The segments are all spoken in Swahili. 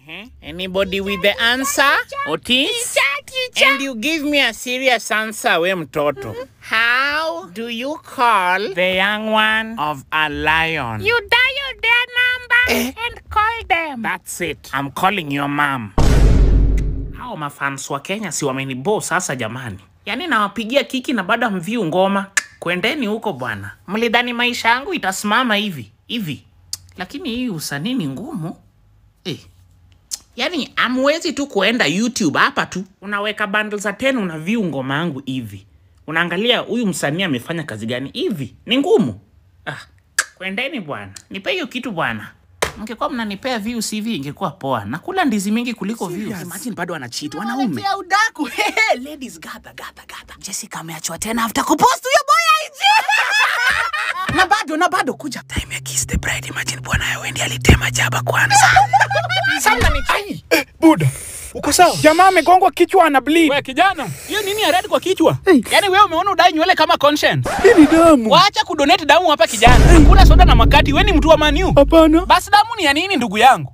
Anybody with the answer? Otis? And you give me a serious answer, we mtoto. How do you call the young one of a lion? You dial their number and call them. That's it. I'm calling your mom. Hao mafans wa Kenya si wamenibo sasa jamani. Yaani nawapigia kiki na bado hamviu ngoma. Kwendeni huko bwana. Mlidhani maisha yangu itasimama hivi hivi, lakini hii usanii ni ngumu eh. Yaani amwezi tu kuenda YouTube hapa tu unaweka bundle za 10 una view ngoma yangu hivi, unaangalia huyu msanii amefanya kazi gani hivi, ni ngumu. Ah, kwendeni bwana, nipe hiyo kitu bwana. Mngekuwa mnanipea views hivi ingekuwa poa. Nakula ndizi mingi kuliko views. Imagine bado anacheat wanaume. Ya udaku. Hehe, ladies gather gather gather. Jessica ameachwa tena after kupost huyo boy IG. na bado na bado kuja. Time ya kiss the bride. Imagine bwana yao ndiye alitema jaba kwanza. Sasa ni Buda, uko sawa? Jamaa amegongwa kichwa na bleed. We kijana, hiyo nini ya red kwa kichwa? Yaani wewe umeona udai nywele kama conscience? Hii ni damu. Waacha kudonate damu hapa kijana. Hakuna soda na makati, wewe ni mtu wa maniu. Hapana. Basi damu ni ya nini ndugu yangu?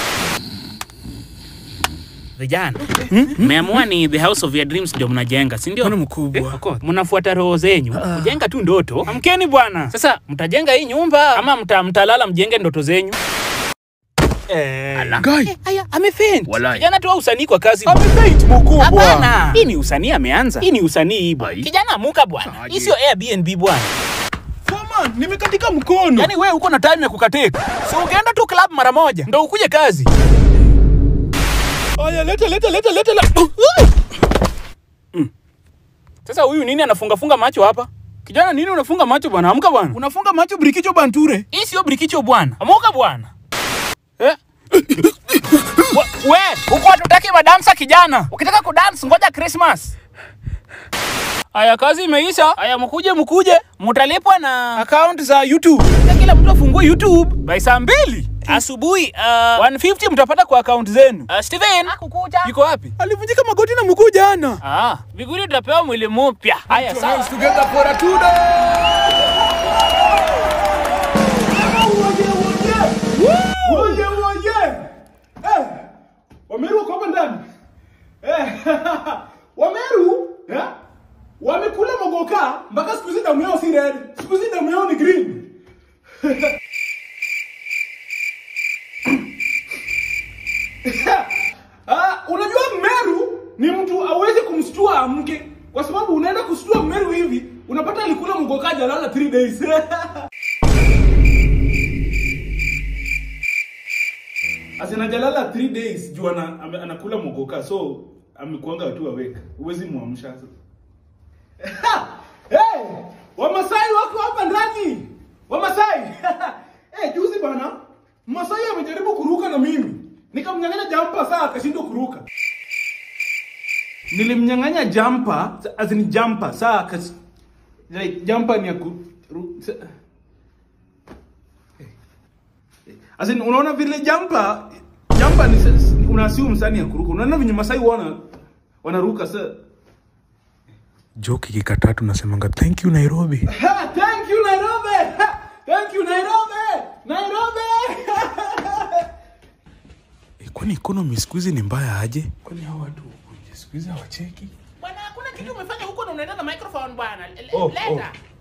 vijana. Mmeamua ni the house of your dreams ndio mnajenga, si ndio? Bwana mkubwa. Of course, Mnafuata roho zenyu. Kujenga tu ndoto. Amkeni bwana. Sasa mtajenga hii nyumba ama mta, mtalala mjenge ndoto zenyu? Eh. Guy, Aya, amefaint. Walai. Kijana toa usanii kwa kazi. amefaint mkubwa. Hapana. Hii ni usanii ameanza. Hii ni usanii hii bwana. Kijana amuka bwana. Hii sio Airbnb bwana. Foreman, nimekatika mkono. Yaani wewe uko na time ya kukatika. So ungeenda tu club mara moja ndo ukuje kazi. Aya, leta leta leta leta. leta. Sasa huyu nini anafunga funga macho hapa? Kijana nini unafunga macho bwana? Amka bwana. Unafunga macho brikicho banture. Hii sio brikicho bwana. Amuka bwana. Eh? Wa- we, huko hatutaki madansa kijana. Ukitaka kudance ngoja Christmas. Aya, kazi imeisha. Aya, mkuje mkuje, mtalipwa na Account za YouTube. Na kila mtu afungue YouTube by saa mbili asubuhi. Uh, 150 mtapata kwa account zenu. Uh, Steven yuko wapi? Alivunjika magoti na mguu jana. Ah, viguri tutapewa mwili mpya. Haya, sawa. together for a two Woye woye! Eh! Wameru wako hapa ndani. Eh! Wameru, eh? Wamekula mogoka mpaka siku hizi damu yao si red. Siku hizi damu yao ni green. Ah, unajua Meru ni mtu hawezi kumstua amke kwa sababu unaenda kustua Meru hivi unapata alikula mgoka hajalala 3 days. Asina jalala 3 days juu ana, ame- anakula mgoka so amekuanga tu awake. Huwezi muamsha sasa. hey, Wamasai wako hapa ndani. Wamasai. eh, juzi bana Masai amejaribu kuruka na mimi. Nikamnyang'anya jampa saa akashindwa kuruka. Nilimnyang'anya jampa, as in jampa saa akas like jampa ni ya ku ru- sa- As in, unaona vile jampa jampa ni s- unasiu msani ya kuruka. Unaona venye Masai wana wanaruka sa joke ikikataa tunasemanga thank you nairobi Ha, thank you Nairobi. Ha, thank you Nairobi. Nairobi. e, kwani economy siku hizi ni mbaya aje kwani hao watu siku hizi hawacheki Bwana, hakuna kitu umefanya huko na unaenda na microphone bwana. Le- Oh, Leta.